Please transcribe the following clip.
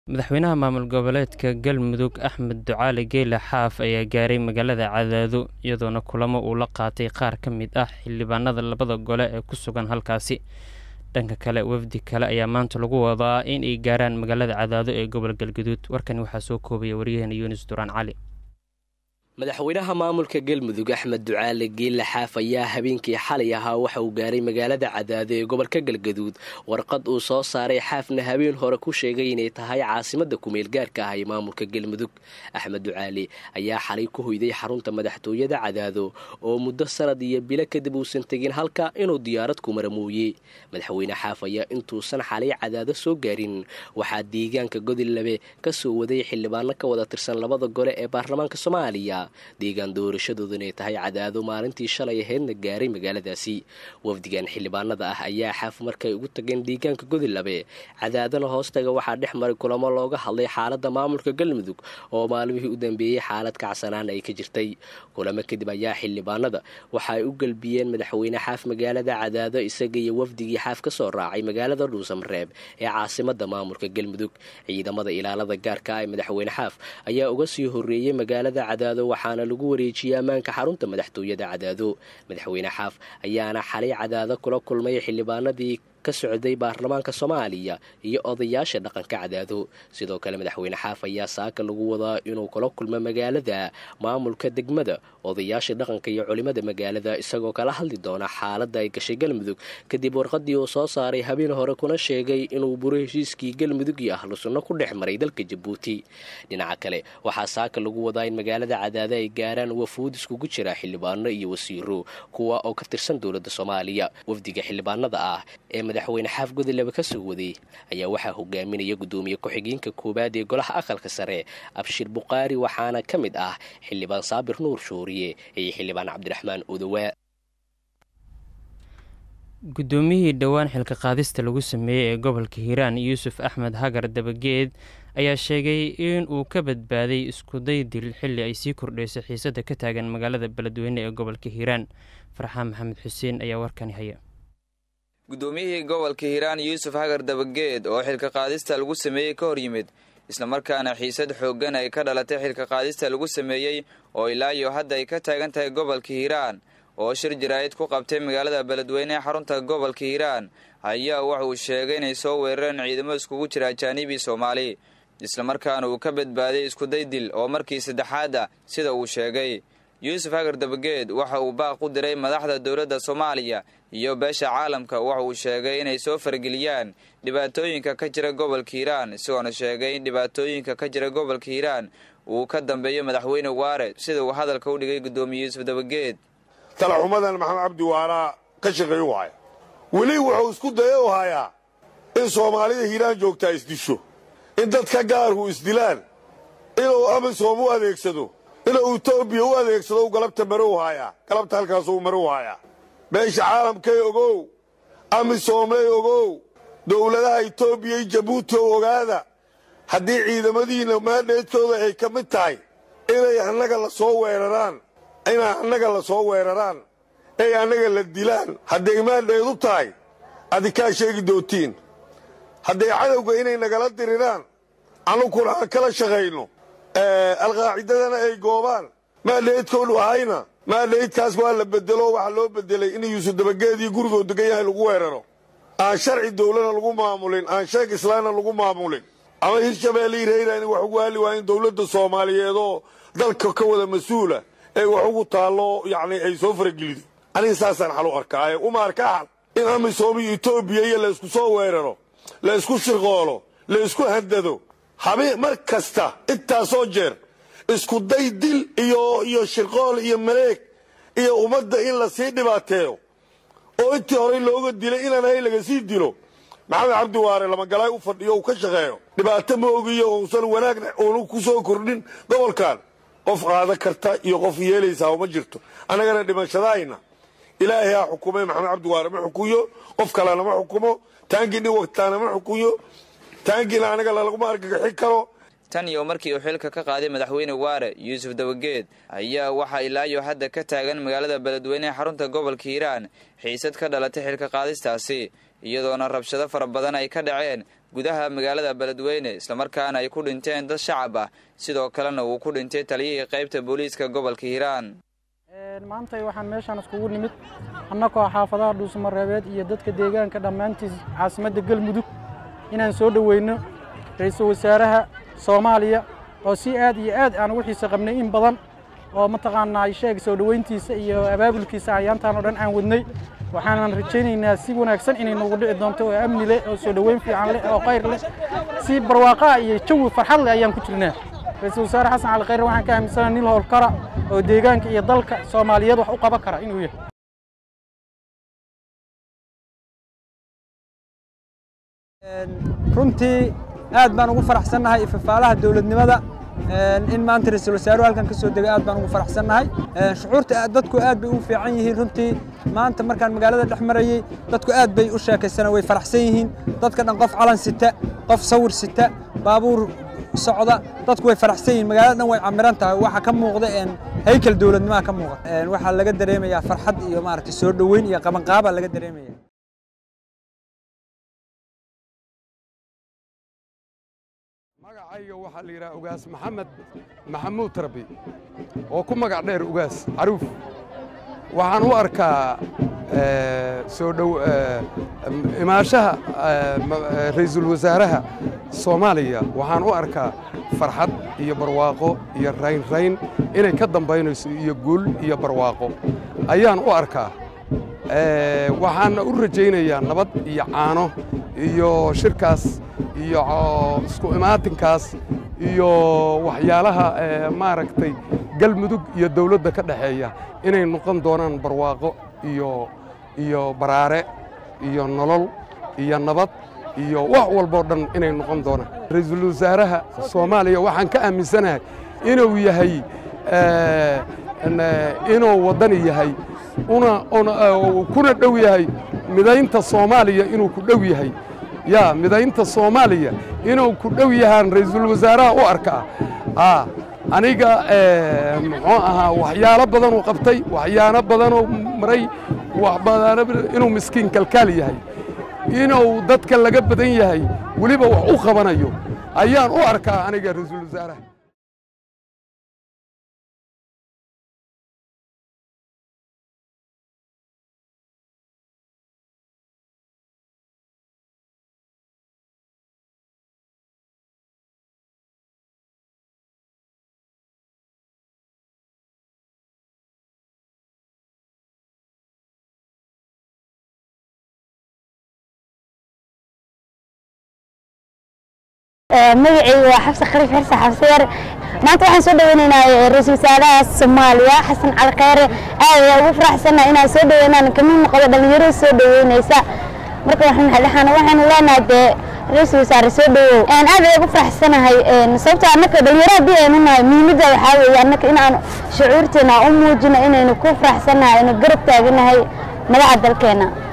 madaxweynaha maamul goboleedka galmudug axmed ducaali geyle xaaf ayaa gaaray magaalada cadaado iyadoona kulamo uu la qaatay qaar ka mid ah xildhibaanada labada gole ee ku sugan halkaasi dhanka kale wafdi kale ayaa maanta lagu wadaa in ay gaaraan magaalada cadaado ee gobol galgaduud warkani waxaa soo koobaya waryaheena yunis duraan cali madaxweynaha maamulka galmudug axmed ducaale geelle xaaf ayaa habeenkii xalay ahaa waxa uu gaaray magaalada cadaado ee gobolka galgaduud warqad uu soo saaray xaafna habeen hore ku sheegay inay tahay caasimada kumeel gaarka ah ee maamulka galmudug axmed ducaale ayaa xalay ku hoyday xarunta madaxtooyada cadaado oo muddo sanad iyo bilo kadib uusan tegin halka inuu diyaarad ku maramuuyey madaxweyne xaaf ayaa intuusan xalay cadaado soo gaarin waxaa deegaanka godillabe ka soo waday xildhibaano ka wada tirsan labada gole ee baarlamaanka soomaaliya deegaan doorashadoodu inay tahay cadaado maalintii shalay ahaydna gaaray magaaladaasi wafdigan xildhibaanada ah ayaa xaaf markay ugu tageen deegaanka godilabe cadaadana hoostaga waxaa dhex maray kulamo looga hadlay xaalada maamulka galmudug oo maalmihii u dambeeyey xaalad kacsanaan ay ka jirtay kulamo kadib ayaa xildhibaanada waxa ay u gelbiyeen madaxweyne xaaf magaalada cadaado isaga iyo wafdigii xaaf ka soo raacay magaalada dhuusamareeb ee caasimada maamulka galmudug ciidamada ilaalada gaarka ah ee madaxweyne xaaf ayaa uga sii horeeyey magaalada cadaado waxaana lagu wareejiyey ammaanka xarunta madaxtooyada cadaado madaxweyne xaaf ayaana xalay cadaado kula kulmay xildhibaanadii ka socday baarlamaanka soomaaliya iyo odayaasha dhaqanka cadaado sidoo kale madaxweyne xaaf ayaa saaka lagu wadaa inuu kula kulmo magaalada maamulka degmada odayaasha dhaqanka iyo culimada magaalada isagoo kala hadli doona xaaladda ay gashay galmudug kadib warqadii uu soo saaray habeen hore kuna sheegay inuu buro heshiiskii galmudug iyo ahlu sunno ku dhex maray dalka jabuuti dhinaca kale waxaa saaka lagu wadaa in magaalada cadaado ay gaaraan wafuud iskugu jira xildhibaano iyo wasiiro kuwa oo ka tirsan dowladda soomaaliya wafdiga xildhibaanada ah ee madaxweyne xaaf godolaba ka soo waday ayaa waxaa hogaaminaya guddoomiye ku-xigeenka koowaad ee golaha aqalka sare abshir bukhaari waxaana ka mid ah xildhibaan saabir nuur shuuriye iyo xildhibaan cabdiraxmaan odowaa guddoomiyihii dhowaan xilka qaadista lagu sameeyey ee gobolka hiiraan yuusuf axmed hagar dabageed ayaa sheegay in uu ka badbaaday iskuday dil xilli ay sii kordhaysay xiisadda ka taagan magaalada beledweyne ee gobolka hiiraan farxaan maxamed xuseen ayaa warkani haya guddoomiyihii gobolka hiiraan yuusuf hagar dabageed oo xilka qaadista lagu sameeyey ka hor yimid islamarkaana xiisad xooggan ay ka dhalatay xilka qaadista lagu sameeyey oo ilaa iyo hadda ay ka taagan tahay gobolka hiiraan oo shir jaraa'id ku qabtay magaalada beledweyne ee xarunta gobolka hiiraan ayaa waxa uu sheegay inay soo weerareen ciidamo iskugu jira ajaanibii soomaali islamarkaana uu ka badbaaday iskuday dil oo markii saddexaad ah sida uu sheegay yuusuf hagar dabageed waxa uu baaq u diray madaxda dowladda soomaaliya iyo beesha caalamka waxa uu sheegay inay soo farageliyaan dhibaatooyinka ka jira gobolka hiiraan isagoona sheegay in dhibaatooyinka ka jira gobolka hiiraan uu ka dambeeyo madaxweyne waare sida uu hadalka u dhigay guddoomiye yuusuf dabageed talaxumadan maxamed cabdi waaraa ka shaqeeyo waaya weli wuxuu isku dayo u hayaa in soomaalida hiiraan joogtaa isdisho in dadka gaarku isdilaan inuu amisom u adeegsado inuu etoobiya u adeegsado galabta marow haayaa galabta halkaasuu marow haayaa beesha caalamkay ogow amisoomley ogow dowladaha etoobiya iyo jabuuti oo ogaada haddii ciidamadiinna maandheedkooda ay ka mid tahay inay annaga la soo weeraraan inay annaga la soo weeraraan ay annaga la dilaan hadday maandheed u tahay adikaa sheegi doontiin hadday cadowga inay nagala diriraan annukuna aan kala shaqayno alqaacidadana ay goobaan maandheydkoodhu ahayna maandheydkaas waa la bedelo waxaa loo bedelay in yuusuf dabageedii gurigoo degan yahay lagu weeraro aan sharci dowlana lagu maamulin aan sheeg islaamna lagu maamulin ama hirshabeelle irayran wax ugu hali waayen dowladda soomaaliyeed oo dalka ka wada mas-uula ee wax ugu taallo yacni ay soo faragelido aniga saasaan xal u arkaaye uma arka xal in amisom iyo etoobiya iyo laysku soo weeraro la ysku shirqoolo la ysku handado habeen mar kasta intaasoo jeer isku day dil iyo iyo shirqool iyo maleeg iyo ummadda in la sii dhibaateeyo oo intii horey looga dilay inaan hay laga sii dilo maxamed cabdi waare lamagalaay u fadhiyo uu ka shaqeeyo dhibaato ma ogiyo uusan wanaagna uunu ku soo kordhin gobolkan qof qaada karta iyo qof yeelaysaa ma jirto annagana dhimashadaayna ilaahay ha xukumay maxamed cabdi waare ma xukuyo qof kalena ma xukumo taangii nin wagtaana ma xukuyo taangiina anaga laguma argagixin karo tan iyo markii uu xilka ka qaaday madaxweyne waare yuusuf dabageed ayaa waxaa ilaa iyo hadda ka taagan magaalada beledweyne ee xarunta gobolka hiiraan xiisad ka dhalatay xilka qaadistaasi iyadoona rabshado fara badan ay ka dhaceen gudaha magaalada beledweyne islamarkaana ay ku dhinteen dad shacab ah sidoo kalena uu ku dhintay taliyihii qaybta booliiska gobolka hiiraan maantay waxaan meeshaan iskugu nimid annagoo xaafadaha dhuusamareebeed iyo dadka deegaanka dhammaantiis caasimadda galmudug inaan soo dhoweyno ra-iisul wasaaraha soomaaliya oo si aad iyo aad aan ugu xiise qabnay in badan oo mataqaanaa sheeg soo dhoweyntiisa iyo abaabulkiisa ayaantaan oo dhan aan wadnay waxaanan rajaynaynaa si wanaagsan inay noogu dhici doonto oo amni leh oo soo dhoweyn fiican leh oo khayr leh si barwaaqaa iyo jawi farxad leh ayaan ku jirnaa ra-iisul wasaare xasan cali khayre waxaan ka aaminsana nin howlkara oo deegaanka iyo dalka soomaaliyeed wax u qaban kara inuu yahay runtii aad baan ugu faraxsannahay ifafaalaha dowladnimada in maanta ra-iisul wasaaruhu halkan ka soo degay aad baan ugu faraxsannahay shucuurta dadku aad bay ugu fiican yihiin runtii maanta markaan magaalada dhex marayey dadku aad bay u sheekaysana way faraxsan yihiin dadka dhan qof calan sita qof sawir sita baabuur socda dadku way faraxsan yihiin magaalada dhan way camiran tahay waxaa ka muuqda haykel dowladnimaha ka muuqda waxaa laga dareemayaa farxad iyo maaragtay soo dhoweyn iyo qabanqaaba laga dareemaya magacayga waxaa la yidhaha ugaas maxamed maxamuud rabi oo ku magac dheer ugaas caruuf waxaan u arkaa soo dhow imaashaha ra'iisul wasaaraha soomaaliya waxaan u arkaa farxad iyo barwaaqo iyo raynrayn inay ka dambaynayso iyo guul iyo barwaaqo ayaan u arkaa waxaana u rajaynayaa nabad iyo caano iyo shirkaas iyo isku imaatinkaas iyo waxyaalaha maaragtay galmudug iyo dawladda ka dhexeeya inay noqon doonaan barwaaqo iyo iyo baraare iyo nolol iyo nabad iyo wax walboo dhan inay noqon doonaan ra-iisul wasaaraha soomaaliya waxaan ka aaminsanahay inuu yahay inuu waddani yahay una kuna dhow yahay midaynta soomaaliya inuu ku dhow yahay yaa midaynta soomaaliya inuu ku dhow yahaan ra'iisul wasaaraha u arkaa a aniga muxuu ahaa waxyaalo badanuu qabtay waxyaalo badanuu maray inuu miskiin kalkaal yahay inuu dadka laga badan yahay weliba wax u qabanayo ayaan u arkaa aniga ra'iisul wasaaraha magacayga waa xabsi khaliif xirse xabsi yar maanta waxaan soo dhaweynaynaa ra-iisul wasaaraha soomaaliya xasan cali khayre aad ayaa ugu faraxsannaha inaan soo dhaweynaan kamid noqdo dhalinyarada soo dhaweynaysa marka waxaan waxaanu leenahay dee ra-iisul wasaare soo dhawow aad ayaa ugu faraxsanahay sababto annaka dhalinyaro haddii aynu nahay muhiimadda waxaa weeye annaka inaan shucuurteena u muujino inaynu ku faraxsannahay aynu garab taaganahay madaxa dalkeena